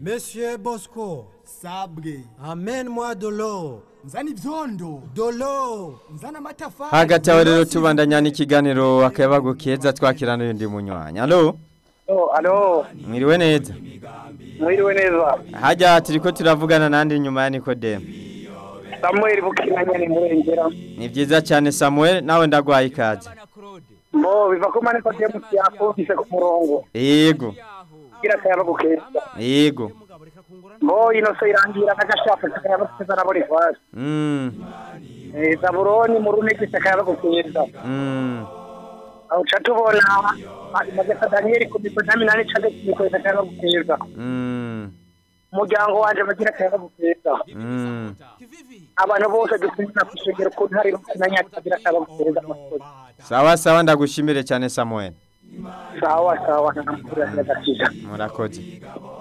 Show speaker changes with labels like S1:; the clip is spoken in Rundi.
S1: Monsieur Bosco,
S2: sabwe
S1: amène-moi de l'eau.
S2: nzana ivyondo
S1: De l'eau.
S2: nzana amatafari
S3: hagati aho rero tubandanya n'ikiganiro akayabagu keza twakira n'undi munywanyi alo
S4: Oh, alo,
S3: mwiriwe neza
S4: mwiriwe neza.
S3: hajya turiko turavugana nandi nyuma ya nikodemu
S4: Samuel Bukinanya ni murengera.
S3: ni byiza cyane samuel nawe ndagwaye ikaze
S4: Mo biva ko mane ko temu yakufise ku murongo.
S3: yego
S4: Kira kayaba gukeza.
S3: yego
S4: Mo ino se irangira kagashaka kayaba gukeza na buri fasi.
S3: mm.
S4: Eh Zaburoni mu runeke kayaba gukeza.
S3: Mm.
S4: Aho catubona maze ka Daniel ku miko 18 cade ku kayaba gukeza.
S3: Mm.
S4: Umuryango wanje bagira kayaba gukeza.
S3: Mm.
S4: Abantu bose dukunda kushegera ku ntari Bukinanya bagira kayaba gukeza.
S3: sawa sawa ndagushimire cyane samuel
S4: Sawa sawa na mkuru ya gakiza.
S3: murakoze